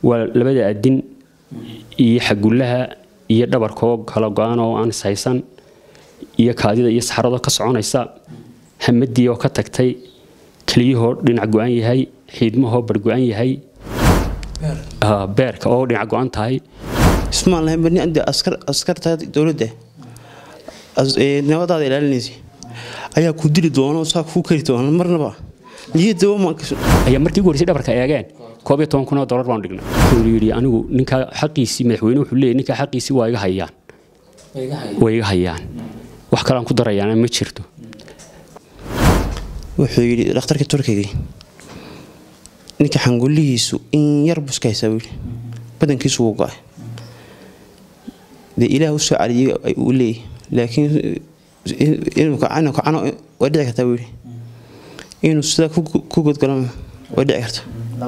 waa labada adin iyo xagullaha iyo dhabarkoo kala go-an oo aan ishaysan iyo kaadida iyo saxarado ka soconaysa hamadii oo ka tagtay keliyahoo dhinac go-an yahay xiidmahoo bar go-an yahay beerka oo dhinac go-an tahay ismaan lahayn bani ande askar askarta dowladda nabadaada ilaalinaysa ayaa ku dili doona saa kuu kari doona marnaba ayaa markii ugu horeysay dhabarka eegeen koob iyo toban kun oo dollar baan dhignay wuxuu yidhi anigu ninkaa xaqiisii madaxweyne wuxuu leeyahy ninkaa xaqiisii waa iga hayaan way iga hayaan wax kalean ku darayaana ma jirto wuxuu yidhi dhakhtarka turkiga ninka xangullihiisu in yar buska haysaa buu yidhi badankiisu wuu go-ay dee ilaah u soo caliyay uu leeyahy laakiin inuu kacano kacano way dhici kartaa buu yidhi inuu sidaa ku godgalama way dhici karta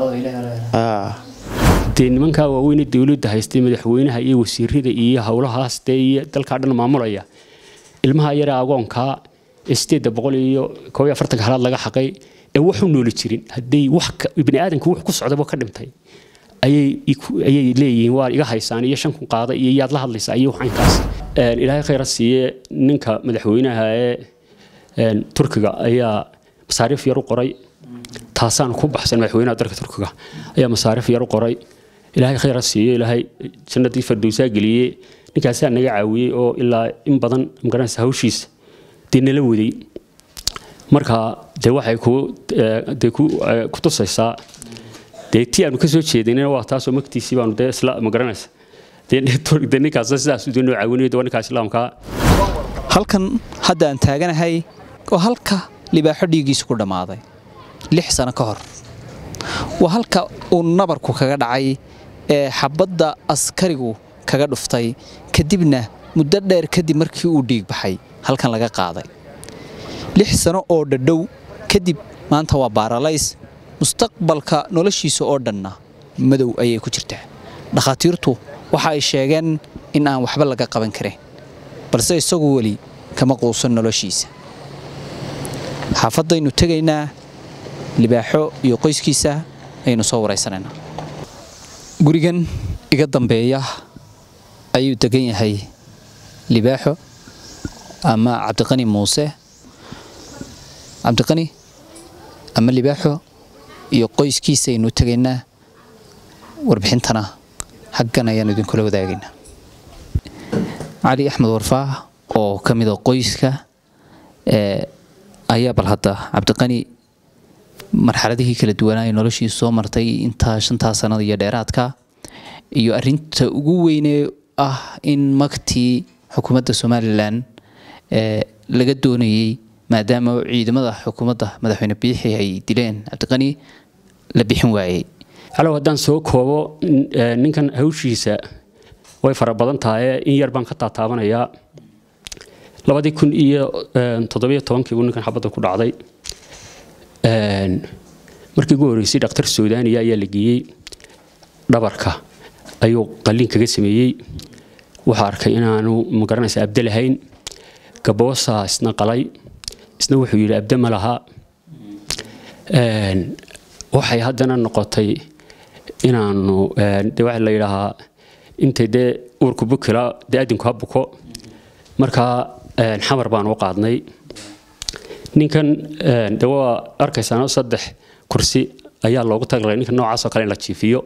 dee nimankaa waaweyne dowladda haystay madaxweynaha iyo wasiirada iyo howlahaas dee iyo dalkaa dhan maamulaya ilmaha yare agoonkaa ee sideedda boqol iyo koob iyo afartanka halaad laga xaqay ee wax u nooli jirin hadday wax bini aadamka wax ku socdaba ka dhintay ayay leeyihiin waa iga haysaan iyo shan kun qaada iyo yaad la hadlaysaa iyo waxankaas ilaahay khayra siiye ninka madaxweynaha ee turkiga ayaa masaariif yar u qoray taasaan ku baxsan madaxweynaha dalka turkiga ayaa masaariif yar u qoray ilaahay khayra siiye ilaahay jannadii fardowsaa geliyey ninkaasaa naga caawiyey oo ilaa in badan magaranaysa hawshiisa dee nala waday marka dee waxay dee ku tusaysaa dee tii aanu ka soo jeedinina waa taasoo magtiisii baanu dee isla magaranaysa dee ninkaas sidaas dee noo caawinayo dee waa ninkaa islaamkaa halkan hadda aan taaganahay oo halka libaaxo dhiiggiisu ku dhammaaday lix sano ka hor waa halka uu nabarku kaga dhacay ee xabadda askarigu kaga dhuftay kadibna muddo dheer kadib markii uu dhiig baxay halkan laga qaaday lix sano oo dhadhow kadib maanta waa baaralays mustaqbalka noloshiisa oo dhanna madow ayay ku jirtaa dhakhaatiirtu waxa ay sheegeen in aan waxba laga qaban karin balse isagu weli kama quusan noloshiisa xaafadaynu tegaynaa libaaxo iyo qoyskiisa ayaynu soo waraysanaynaa gurigan iga dambeeya ayuu degan yahay libaaxo ama cabdiqani muuse cabdiqani ama libaaxo iyo qoyskiisa aynu tegaynaa warbixintana xaggan ayaanu idinkula wadaagaynaa cali axmed warfaah oo ka mida qoyska ayaa bal hadda cabdiqani marxaladihii kala duwanaa ee noloshiisa soo martay intaa shantaa sanada iyo dheeraadka iyo arinta ugu weynee ah in magtii xukuumadda somalilan laga doonayey maadaama ciidamada xukuumadda madaxweyne biixi ay dileen cabdiqani la bixin waayey halow haddaan soo koobo ninkan hawshiisa way fara badan tahay in yar baan ka taataabanayaa labadii kun iyo toddobiyo tobankii buu ninkan xabadda ku dhacday markii ugu horreysay dhakhtar suudaaniya ayaa la geeyey dhabarka ayuu qalliin kaga sameeyey waxaa arkay inaanu magaranaysa abde lahayn gaboosaa isna qalay isna wuxuu yidhi abde ma laha waxay haddana noqotay inaanu de waxa la yidhaahaa intay dee uurku bukila dee adinku ha buko markaa xamar baan u qaadnay ninkan de waa arkaysaano saddex kursi ayaa loogu taglay ninka noocaasoo kale in la jiifiyo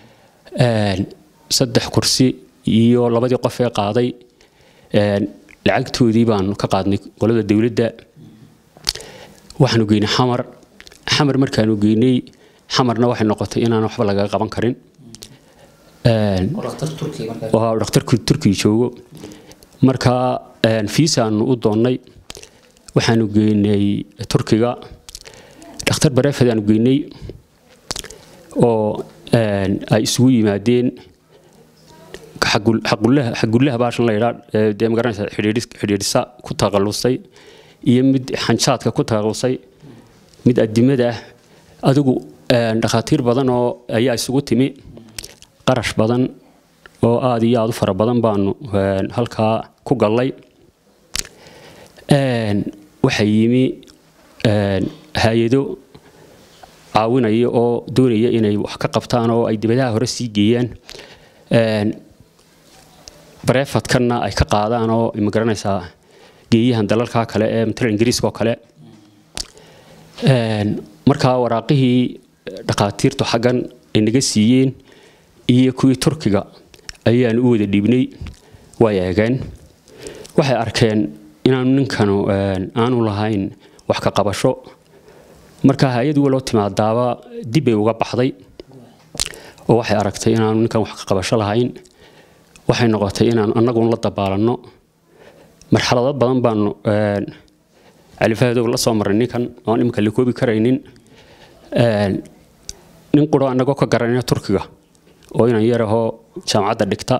saddex kursi iyo labadii qof ee qaaday lacagtoodii baanu ka qaadnay qolada dowladda waxaanu geynay xamar xamar markaanu geynay xamarna waxay noqotay inaan waxba laga qaban karin dhakhtarku turkiga joogo markaa fiisaanu u doonnay waxaanu geynay turkiga dhakhtar bareefed aanu geynay oo ay isugu yimaadeen xagullaha baashan la yidhaa dee magaranaysa xidhiidhisa ku taqallusay iyo mid xanjaadka ku taqallusay mid adimada ah adigu dhakhaatiir badan oo ayaa isugu timi qarash badan oo aada iyo aada u fara badan baanu halkaa ku gallay waxaa yimi hay-ado caawinaya oo doonaya inay wax ka qabtaan oo ay dibadaha hore sii geeyaan bareefadkanna ay ka qaadaan oo ma garanaysaa geeyahan dalalka kale ee matala ingiriiska oo kale markaa waraaqihii dhakhaatiirtu xaggan ay naga siiyeen iyo kuwii turkiga ayaanu u wada dhiibnay way eegeen waxay arkeen inaanu ninkanu aanu lahayn wax ka qabasho marka hay-ad waloo timaadaaba dib bay uga baxday oo waxay aragtay inaanu ninkan wax ka qabasho lahayn waxay noqotay inaan annaguna la dabaalanno marxalado badan baanu califahadow la soo marray ninkan oon iminka la koobi karaynin nin quro annagoo ka garanayna turkiga oo inan yarahoo jaamacadda dhigta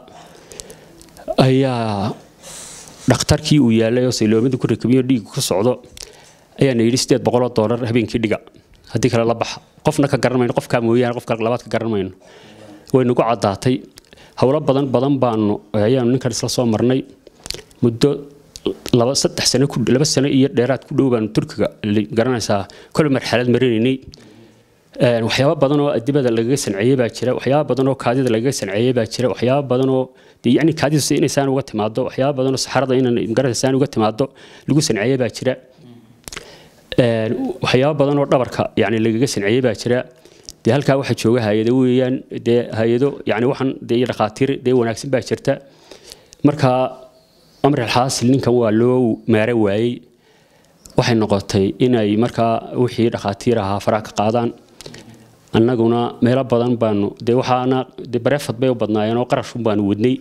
ayaa dhakhtarkii uu yaalay oo sayloomada ku rakabiyo dhiigu ka socdo ayaana yidhi sideed boqoloo doolar habeenkii dhiga haddii kale la baxa qofna ka garan mayno qofkaa mooyaane qofka labaad ka garan mayno way nagu caddaatay howlo badan badan baanu ayaanu ninkan isla soo marnay muddo laba saddex sano ku laba sano iyo dheeraad ku dhow baanu turkiga garanaysaa kol marxalad marinaynay waxyaabo badan oo adibada lagaga sanceeyey baa jira waxyaabo badan oo kaadida lagaga sanceeyey baa jira waxyaabo badan oo dee yacni kaadida si inaysaan uga timaado waxyaabo badan oo saxarada inaan garanaysaan uga timaado lagu sanceeyey baa jira waxyaabo badan oo dhabarka yani lagaga sanceeyey baa jira dee halkaa waxaa jooga hay-ado weeyaan dee hay-ado yani waxaan dee dhakhaatiir dee wanaagsan baa jirta marka amri alxaasil ninkan waa loo maara waayey waxay noqotay inay markaa wixii dhakhaatiir ahaa faraha ka qaadaan annaguna meelo badan baanu dee waxaana dee bareefad bay u badnaayeen oo qarashun baanu wadnay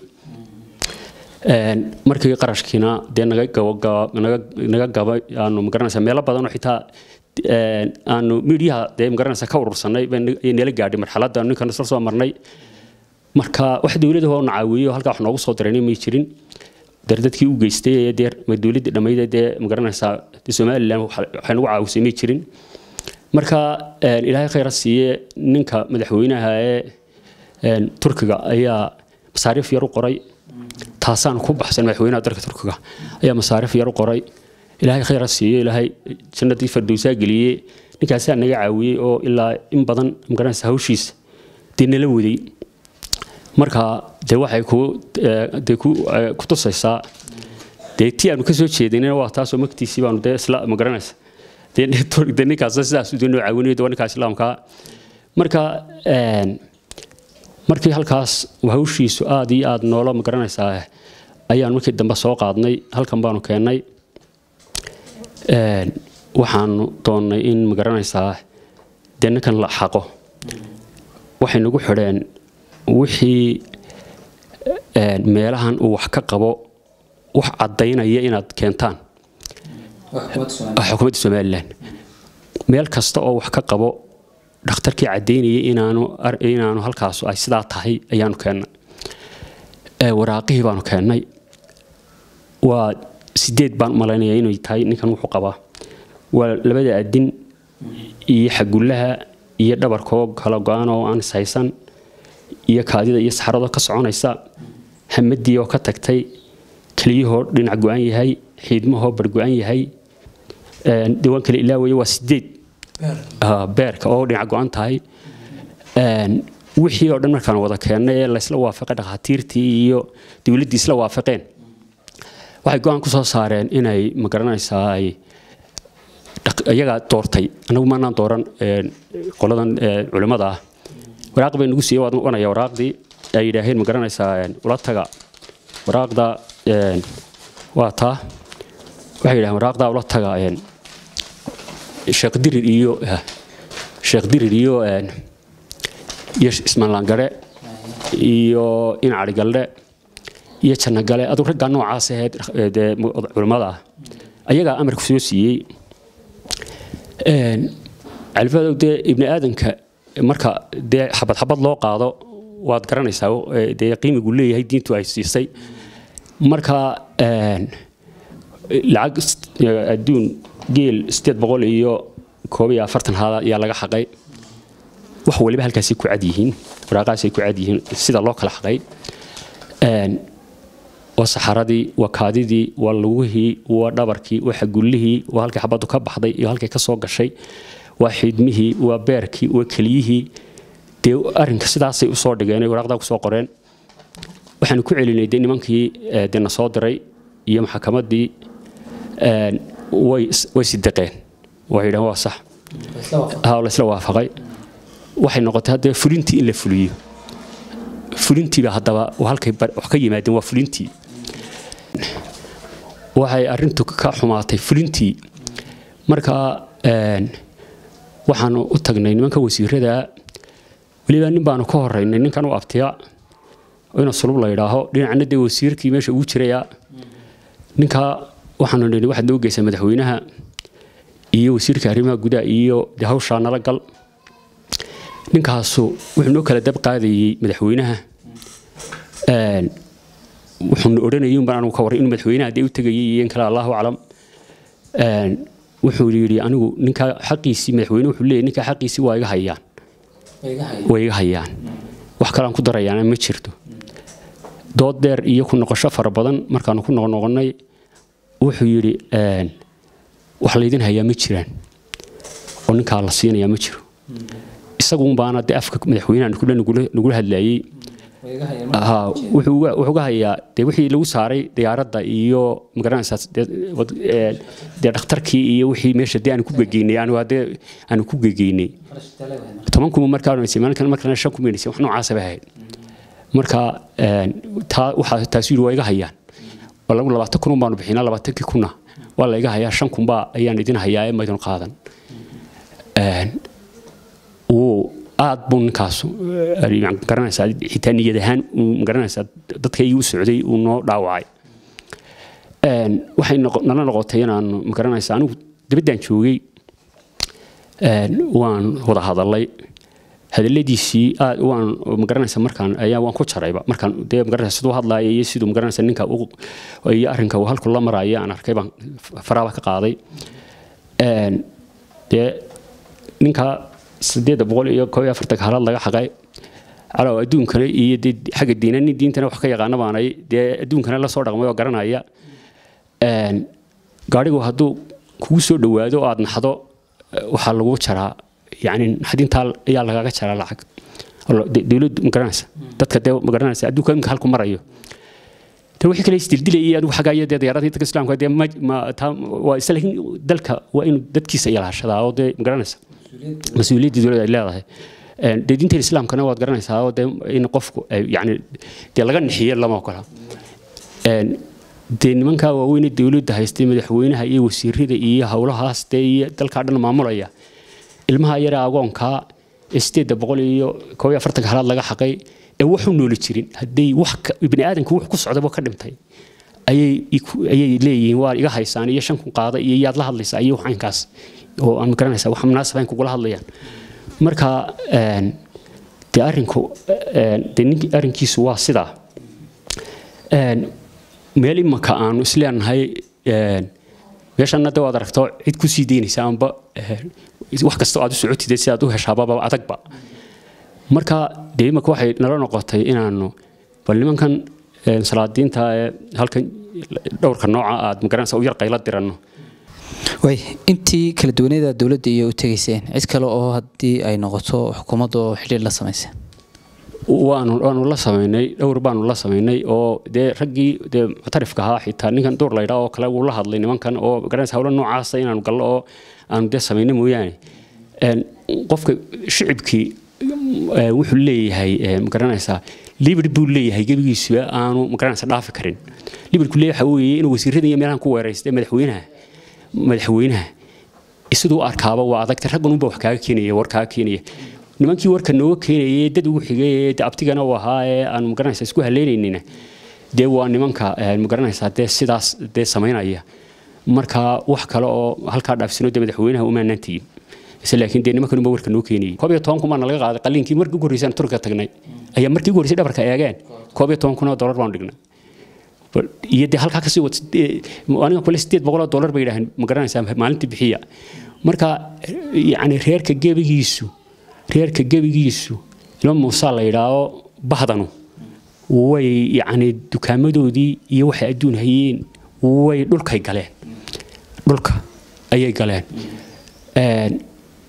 markii qarashkiina dee naga naga gaba aanu magaranaysaa meelo badan oo xitaa aanu miidyaha dee magaranaysaa ka urursanay bay nala gaadhay marxaladda ninkan isla soo marnay marka wax dowladda oo nacaawiyo halkaa wax noogu soo diray may jirin dar dadkii u geystay ee dee dowladdii dhammayd dee magaranaysaa somalilan waxay nagu caawisay may jirin marka ilaahay khayra siiye ninka madaxweynaha ee turkiga ayaa masaariif yar u qoray taasaan ku baxsan madaxweynaha dalka turkiga ayaa masaariif yar u qoray ilaahay khayra siiye ilaahay jannadii fardowsaa geliyey ninkaasaa naga caawiyey oo ilaa in badan magaranaysa hawshiisa dee nala waday marka dee waxay ku dee ku tusaysaa dee tii aanu ka soo jeedinina waa taasoo magtiisii baanu dee isla magaranaysa dee ninkaas sidaas dee noo caawinayo waa ninkaa islaamkaa marka markii halkaas hawshiisu aad iyo aad noola magaranaysaa ayaan markii dambe soo qaadnay halkan baanu keennay waxaanu doonnay in magaranaysaa dee ninkan la xaqo waxay nagu xidheen wixii meelahan uu wax ka qabo wax caddaynaya inaad keentaan xukuumadda somalilan meel kasta oo wax ka qabo dhakhtarkii caddaynayay inaanu inaanu halkaas ay sidaa tahay ayaanu keennay waraaqihii baanu keennay waa sideed baan malaynaya inay tahay ninkan wuxuu qabaa waa labada adin iyo xagullaha iyo dhabarkoo kala go-an oo aan ishaysan iyo kaadida iyo saxarado ka soconaysa hamadii oo ka tagtay keliyahoo dhinac go-an yahay xiidmahoo bargo-an yahay diwaan kale ilaawaya waa sideed beerka oo dhinac go-an tahay wixii oo dhan markaan wada keennay ee laysla waafaqay dhakhaatiirtii iyo dowladdii isla waafaqeen waxay go-aan ku soo saareen inay magaranaysaa ay iyagaa doortay anagu maanaan dooran qoladan culimmada ah waraaq bay nagu siiyey waan wanaya waraaqdii ay yidhaaheen magaranaysaa ula taga waraaqda waa taa waxay yidhaheen waraaqdaa ula taga sheekh dirir iyo sheekh dirir iyo iyo ismaanlaangare iyo incari galdhe iyo jannagale aduu raggaa noocaas ahayd dee culimmada ah ayagaa amarku soo siiyey califadow dee ibni aadanka marka dee xabad xabad loo qaado waad garanaysaa dee qiimigu leeyahay diintu ay siisay marka lacag adduun geel sideed boqol iyo koob iyo afartan haada ayaa laga xaqay wax waliba halkaasay ku cad yihiin waraaqahaasay ku cad yihiin sida loo kala xaqay waa saxaradii waa kaadidii waa lugihii waa dhabarkii waa xagullihii waa halkii xabaddu ka baxday iyo halkay ka soo gashay waa xidmihii waa beerkii waa keliyihii dee arrinka sidaasay usoo dhigeen ay waraaqdaa kusoo qoreen waxaanu ku celinay dee nimankii dee na soo diray iyo maxkamaddii way way sideqeen waxay yidhahan waa sax ha laysla waafaqay waxay noqotay haddaba fulintii in la fuliyo fulintiiba haddaba halkay wax ka yimaadeen waa fulintii waxay arrintu ka xumaatay fulintii marka waxaanu u tagnay nimanka wasiirada weliba nin baanu ka horeynay ninkan u abtiya ina sulub la yidhaaho dhinacna dee wasiirkii meesha ugu jiraya ninkaa waxaanu nidhi waxaad noo geysaa madaxweynaha iyo wasiirka arrimaha gudaha iyo dee hawshaa nala gal ninkaasu wuxuu noo kala dab qaadayey madaxweynaha wuxuuna odhanayay unbaan anigu ka warray inuu madaxweynaha dee u tegayay iyo in kale allahu aclam wuxuu yidhi anigu ninkaa xaqiisii madaxweyne wuxuu leeyahy ninkaa xaqiisii waa iga hayaan way iga hayaan wax kalean ku darayaana ma jirto dood dheer iyo ku noqosho fara badan markaanu ku noqnoqonnay wuxuu yidhi wax laydin hayaa ma jiraan oo ninkaa la siinayaa ma jiro isaguunbaana dee afka madaxweynaha kule nagula hadlaayey wuxuu ga hayaa dee wixii lagu saaray diyaaradda iyo magaranaysaa dee dhakhtarkii iyo wixii meesha dee aanu ku gegeynay dee aanu ku gegeynay toban kuma markaa maalinkan markana shan kumaynaysa wax noocaasa bay ahayd marka taa waxaa taasu yidhi waa iga hayaan lagu labaatan kun baanu bixinaa labaatankii kuna waa la iga hayaa shan kunbaa ayaan idin hayaa ee maydun qaadan wuu aad buu ninkaas garanaysaa xitaa niyad ahaan magaranaysaa dadka ii u socday uu noo dhaawacay waxay nala noqotay inaanu magaranaysaa anigu dabaddaan joogay waan wada hadalay hadaladiisii aad waan magaranaysa markaan ayaa waan ku jarayba markaan dee magaranaysa siduu hadlaaya iyo siduu magaranaysa ninka iyo arrinka uu halku la maraayo aan arkay baan faraaba ka qaaday dee ninka sideedda boqol iyo koob iyo afartanka halaad laga xaqay calow adduunkana iyo dee xagga diinani diintana wax ka yaqaana baanay dee adduunkana la soo dhaqmay oo garanaya gaadhigu hadduu kugu soo dhowaado aad naxdo waxaa lagu jaraa yani naxdintaa ayaa lagaga jaraa lacag dowladdu magaranaysa dadka dee magaranaysa adduunka imika halku marayo de wixii kale isdildilayay adigu xaggaa iyo dee diyaaradii dadka islaamka dee waa isla laakiin dalka waa inuu dadkiisa ilaashadaa oo dee magaranaysa mas-uuliyaddii dowladda ay leedahay dee diinta islaamkana waad garanaysaa oo dee in qofku yani dee laga nixiyo lama ogola dee nimankaa waaweyne dowladda haystay madaxweynaha iyo wasiirada iyo howlahaas dee iyo dalkaa dhan maamulaya ilmaha yare agoonkaa ee sideedda boqol iyo koob iyo afartanka halaad laga xaqay ee waxu nooli jirin hadday wax bini aadamka wax ku socdaba ka dhimtay ayay ayay leeyihiin waa iga haysaan iyo shan kun qaada iyo yaad la hadlaysaa iyo waxaynkaas oo aan magaranaysaa wax munaasaba in kugula hadlayaan marka dee arrinku dee ninki arrinkiisu waa sidaa meel imaka aanu isleenahay meeshanna de waad aragto cid ku sii daynaysa amba wax kasta aad u socotide si aad u heshaababa adagba marka dee imaka waxay nala noqotay inaanu bal nimankan salaadiinta ee halkan dhowrka nooca aad magaranaysa u yar qayla diranno way intii kala duwaneeda dowladda iyo u tegayseen cid kale oo haddii ay noqoto xukuumadda oo xidhiir la samayseen waanu waanu la samaynay dhowr baanu la samaynay oo dee raggii dee muctarifka ahaa xitaa ninkan duur laydhaa oo kale wuu la hadlay nimankan oo garanaysa hawlo noocaasa inaanu gallo oo aanu dee samayno mooyaane qofka shicibkii wuxuu leeyahay magaranaysaa libir buu leeyahay gebigiisu aanu magaranaysa dhaafi karin libirku leeyahay waxa weeye inuu wasiirada iyo meelahan ku weeraystay madaxweynaha madaxweynaha siduu arkaaba waa adagta raggan unba wax kaaga keenaya war kaaga keenaya nimankii warka nooga keenayay dad ugu xigay ee abtigana u ahaa ee aan magaranaysa isku haleynaynina dee waa nimanka magaranaysaa dee sidaas dee samaynaya marka wax kale oo halkaa dhaafsino dee madaxweynaha umaanaan tegin isla laakiin dee nimankan unba warka noo keenayay koob iyo toban kun baana laga qaaday qaliinkii markii ugu horreysaan turka tagnay ayaa markii ugu horreysay dhabarka eegeen koob iyo toban kun oo dollar baanu dhignay iyo dee halkaa kasii wad aniga kule sideed boqol oo dollar bay yidhaaheen magaranaysaa maalintii bixiya marka yacni reerka gebigiisu reerka gebigiisu ilma muusaa la yidhaaho bahdanu way yacni dukaamadoodii iyo waxay adduun hayeen way dhulkay galeen dhulka ayay galeen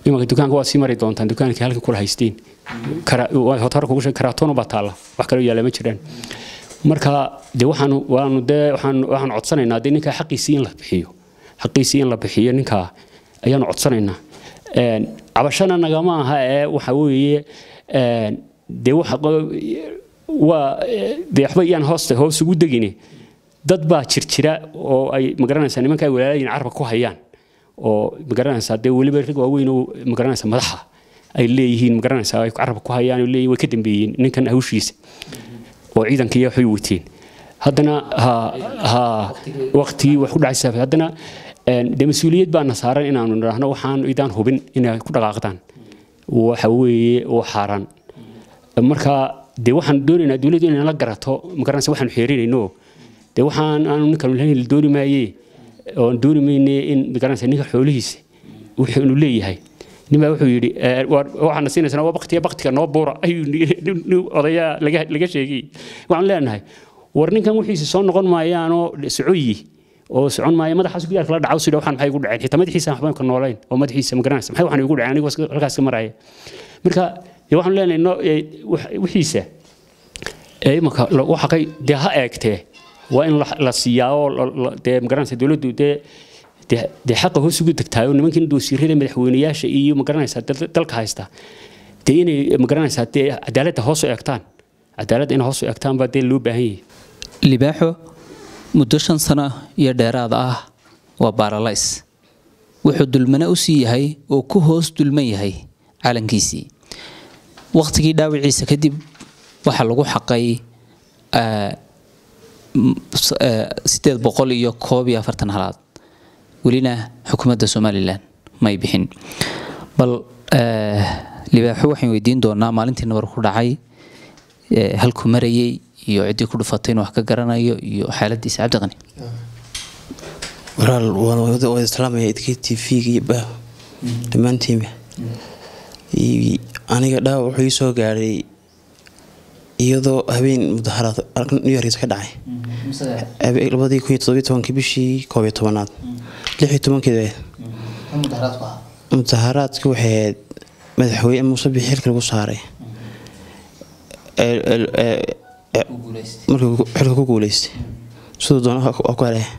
nimanka dukaanka waa sii mari doontaan dukaankii halkan kula haysteen hotara kugu sheeg karaatoon baa taalla wax kaloo yaalla ma jiraan marka de waxaanu waanu dee waxaan waxaan codsanaynaa dee ninkaa xaqiisii in la bixiyo xaqiisii in la bixiyo ninkaa ayaanu codsanaynaa cabashana nagama aha ee waxa weeye dee waxa waa dee waxba iyaan hoosta hoos ugu degine dad baa jirjira oo ay magaranaysaa nimanka ay walaalayeen carabka ku hayaan oo magaranaysaa dee weliba rag waaweyn oo magaranaysaa madaxa ay leeyihiin magaranaysaa ay carabka ku hayaan oo leeyihin way ka dambeeyeen ninkan hawshiisa oo ciidankii waxay wateen haddana ha ha waqtigii wax ku dhacaysa haddana dee mas-uuliyad baana saaran inaanu nidhaahno waxaan idaan hubin inay ku dhaqaaqdaan waxa weeye oo xaaraan marka dee waxaan doonaynaa dowladdu inay la garato magaranaysa waxaanu xeerinayno dee waxaan aanu ninkan lahayn dooni maaye oon dooni mayne in magaranaysa ninka xoolihiisa wuxuunu leeyahay ninbaa wuxuu yidhi waxaana siinaysaa waa baktiya baktiga noo buura ayuu odayaa laga laga sheegay waxaan leenahay war ninkan wixiisa soo noqon maayaanoo socoyi oo socon maayo madaxaas gidaarka la dhacaw sidha waxaan maxay ugu dhaceen xitaa madaxiisa waxbaan ka noolayn oo madaxiisa magaranaysa maxay waxaan igu dhaceen anigoo halkaas ka maraya marka dee waxaan leenahay wixiisa imanka lagu xaqay dee ha eegtee waa in la siiyaa oo dee magaranaysa dowladdu dee dee xaqa hoos ugu degtaayo nimankan doosiirada madaxweynayaasha iyo magaranaysaa dalka haysta dee inay magaranaysaa dee cadaaladda hoos u eegtaan cadaaladda inay hoos u eegtaan baa dee loo baahan yahay libaaxo muddo shan sano iyo dheeraad ah waa baaralays wuxuu dulmana u sii yahay oo ku hoos dulman yahay calankiisii wakhtigii dhaawiciisa kadib waxaa lagu xaqay sideed boqol iyo koob iyo afartan halaad welina xukuumadda somalilan may bixin bal libaaxo waxaan weydiin doonaa maalintii nabar ku dhacay halku marayay iyo ciddii ku dhufatay inuu wax ka garanayo iyo xaaladiisa cabdiqani walaal waa islaamaya idkii tv-ga iyo bah dhammaantiinba aniga dhaawac wuxuu ii soo gaadhay iyadoo habeen mudaharaad new yorkiisa ka dhacay labadii kun iyo todobiyo tobankii bishii koob iyo tobanaad lix iyo tobankeeda mudaharaadki waxay ahayd madaxweyne muuse bixi xilka lagu saaray markuu xilka ku guuleystay siduu doona waa ku hele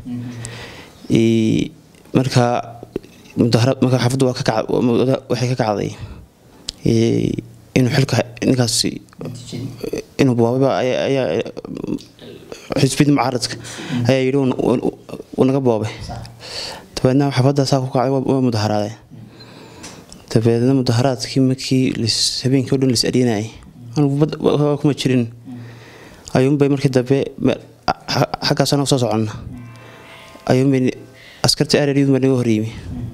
markaa mudaharaad markaa xafaddu waa ka waxay ka kacday inuu xilka ninkaasi inuu boobaba ayaa xisbiyada mucaaradka ayaa yidhi uu naga boobay dabeedna xafadda saa ku kacday waa mudaharaadeen dabeedna mudaharaadkii markii habeenkii o dhan lis adhiinayay anugu kuma jirin ayuunbay markii dambe xaggaas anaga soo soconna ayuunbay askartii areryadu baa naga horyimi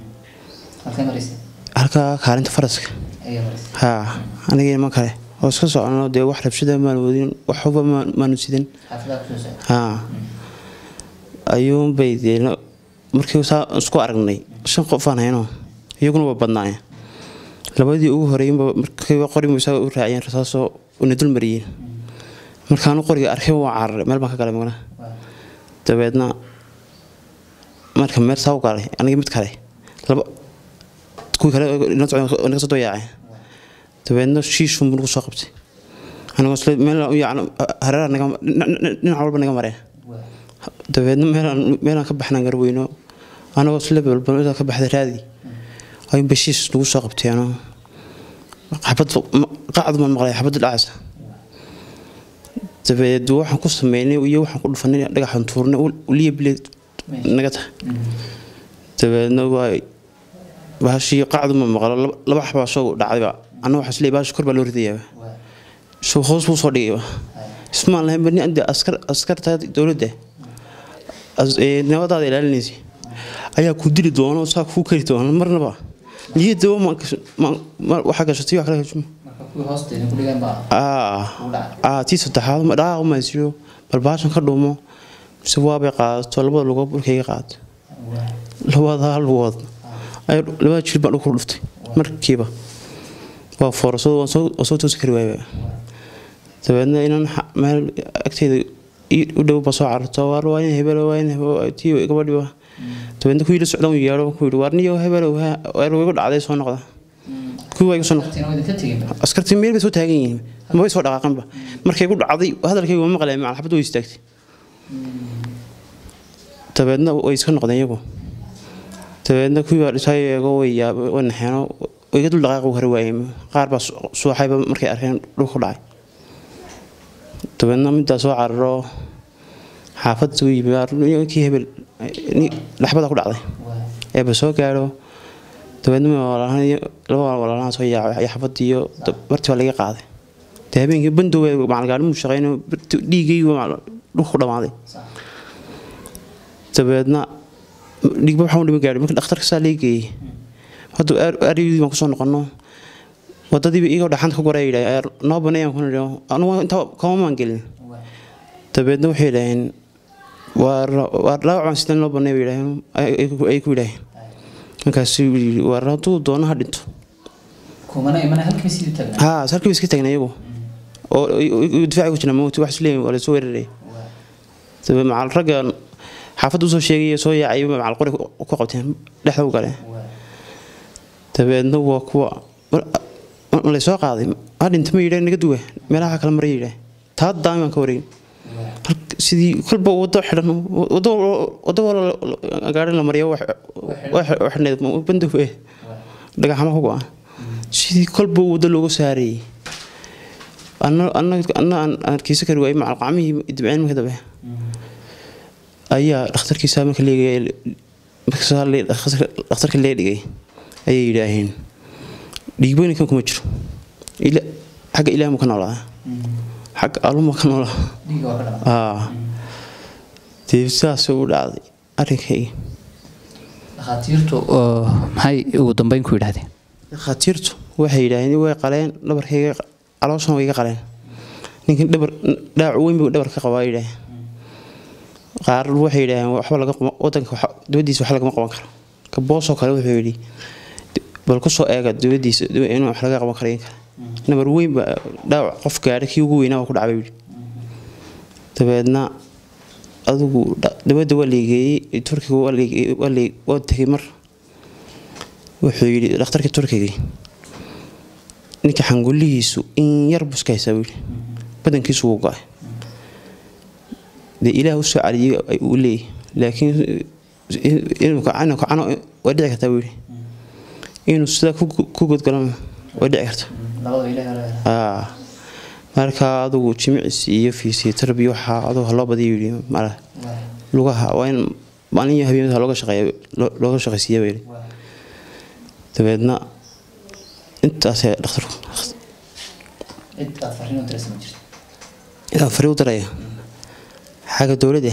halkaa kaalinta faraska haa anigii niman kale oo iska socono dee wax rabshada maan wadin wax huba maanu sidin haa ayuunbay dee markii saa isku aragnay shan qofaan hayno iyaguna waa badnaayeen labadii ugu horeeyenba markiiba qorimu isaga u raaciyeen rasaasoo una dul mariyeen markaanu qoriga arkay waa cararay meel baan ka galay magna dabeedna marka meel saa u galay anigii mid kale laba kuwii kale naga soo doyaaceen dabeedna shiishun buu nagu soo qabtay anigoo isle meel yacni hareeraha naga dhinac walba naga mareen dabeedna meelaan meelaan ka baxnaan garweyno anagoo isle balbalmada ka baxday raadi ayuun bashiis nagu soo qabtay anoo xabad qacdu maan maqlay xabadda dhacaysa dabeed waxaan ku sameynay iyo waxaan ku dhufanay dhagaxan tuurnay uliya bileed naga tahay dabeedna waa bahashii qacdu ma maqlo laba xabaa soo dhacdayba anna waxaa isleeyahay bahashi kor baa loo ridayaa soo hoos buu soo dhigayba ismaan lahayn bani ande askar askarta dowladda nabadaada ilaalinaysa ayaa ku dili doona saa kuu kari doona marnaba niyadda waxaa gashatay wax kale hajuma tii saddexaad dhaaq umaysiyo bal baashan ka dhumo mise waabay qaadato labada lugood dhulkayga qaadato labada lugood labada jir baan dhulku dhuftay markiiba waa foorasado waan soo toosi kari waayba dabeedna inaan meel agteeda u dhow ba soo cararto waar waa in hebel waa in tii gabadhiba dabeedna kuwii la socdan yeedho ku yidhi waar niyo hebel weer igu dhacday soo noqda kuwii waa iga soo noqday askartii meel bay soo taagan yihiin mabay soo dhaqaaqanba markay ku dhacday hadalkayga waa maqlay macal xabad way istaagtay dabeedna way iska noqdeen iyagu dabeedna kuwii baa dhisay eego way yaab way naxeeno way iga dul dhaqaaqi hore waayeen qaar baa suuxayba markay arkeen dhulka ku dhacay dabeedna middaa soo cararo xaafad soo yimi kii hebel dhaxbada ku dhacday eeba soo gaadho dabeedna laba walaalahan soo yaacay xafadiiyo bartii baa laga qaaday dee habeenkii bandow macalgaadhimu shaqeyno dhiigay dhulka ku dhammaaday dabeedna dhiigba waxaa u dhima gaadhay marka dhakhtarka saa lee geeyey hadda aryadii baan kusoo noqono wadadiiba iyagoo dhaxanta ku goray yidhaah noo baneeyaan kuna idhaho anugu intaa kama maan gelin dabeedna waxay yidhaaheen waa dhaawacaan sidaan loo baneey bay yidhaaheen ay ku yidhaaheen markaasuu yidhi waar hadduu doono ha dhinto haa halkii iska taagna iyagu oo difaaci ku jira mawti wax isleeyihin waa lasoo weeraray dabe macal ragga xaafadda usoo sheegay soo yaacay macal qori ku qabteen dhexda u galeen dabeedna waa kuwa malay soo qaaday ha dhinta ma yidhah naga duwa meelaha kale maray yidhah taa daami baan ka wareegin sidii kolba wado xidhan wado gaari la mariyo xidhneed bandow eh dhagaxama ku go-an sidii kolba wado loogu saarayay anna aan arkiisa kari waayay macal qacmihii dibceen marka dambe ayaa dhakhtarkiisa marka leegaya dhakhtarka lee dhigay ayay yidhaaheen dhiigboyninkan kuma jiro xagga ilaah mu ka noolaa xagga alluma ka noolaa dee sidaas u dhacday arrinkayga dhakhaatiirtu maxay ugu dambeyn ku yidhahdeen dhakhaatiirtu waxay yidhaaheen way qaleen dhabarkayga calooshan way iga qaleen ninkan dhabar dhaawac weyn buu dhabar ka qabaa yidhaaheen qaar waxay yidhaaheen waxba laga wadanka dibadiisa wax lagama qaban karo ka boosoo kale wuxuu yidhi bal kusoo eega dibadiisa inuu wax laga qaban karo in kale nabar weyn baa dhaawac qof gaadha kii ugu weynaa ku dhacbay yidhi dabeedna adigu dabadda waa leegeeyey turkiga waa tegay mar wuxuu yidhi dhakhtarkii turkigii ninka xangulihiisu in yar buska haysaa buu yidhi badankiisu wuu go-ay dee ilaah usoo caliyey uu leeyahy laakiin inuu kacano kacano way dhici kartaa buu yidhi inuu sidaa ku godgalana way dhici kartaa marka adugu jimicis iyo fiisitarbiya waxaa adugu haloo badiyo yidhi mala lugaha waa in maalin iyo habeenada looga shaqeeya looga shaqaysiiya baa yidhi dabeedna intaasee dhakhtarku inaan fari u daraya xagga dowladda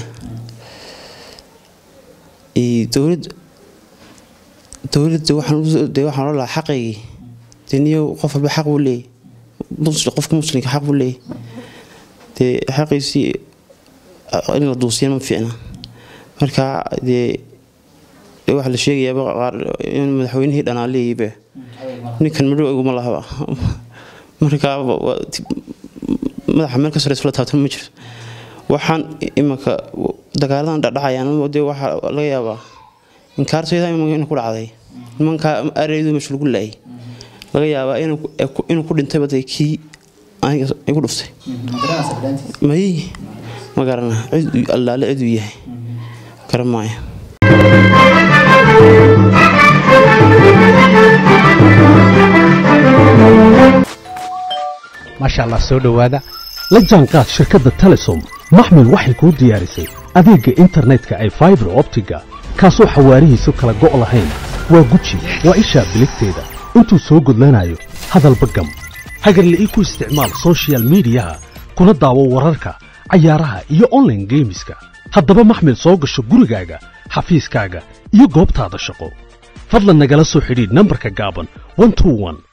dowlad dowladda waxaan dee waxaan loo lahaa xaqaygii dee niyo qof walba xaq buu leeyahy qofka muslimka xaq buu leeyahy dee xaqiisii in la duusiyana ma fiicna marka dee waxaa la sheegayaaba qaar in madaxweynihii dhanaa leeyihibe ninkan madhow iguma lahaba marka madaxa meel ka sareysa la taabtan ma jirto waxaan imanka dagaaladan dhacdhacayaan dee waxaa laga yaabaa inkaartayda in ku dhacday nimankaa areedu meesha lagu laayay laga yaabaa inuu ku dhintay baday kii igu dhuftay may ma garana cid allaale ciduu yahay garan maayo maasha allah soo dhowaada la jaanqaad shirkadda telesom maxmil waxay kuu diyaarisay adeegga internetka ay faibar optiga kaasoo xawaarihiisu kala go' lahayn waa guji waa ishaa biligteeda intuu soo gudlanayo hadalba gam hagarle ii ku isticmaal sochial midiyaha kuna daawo wararka cayaaraha iyo onlaine geemiska haddaba maxmil soo gasho gurigaaga xafiiskaaga iyo goobtaada shaqo fadlan nagala soo xidhiidh nambarka gaaban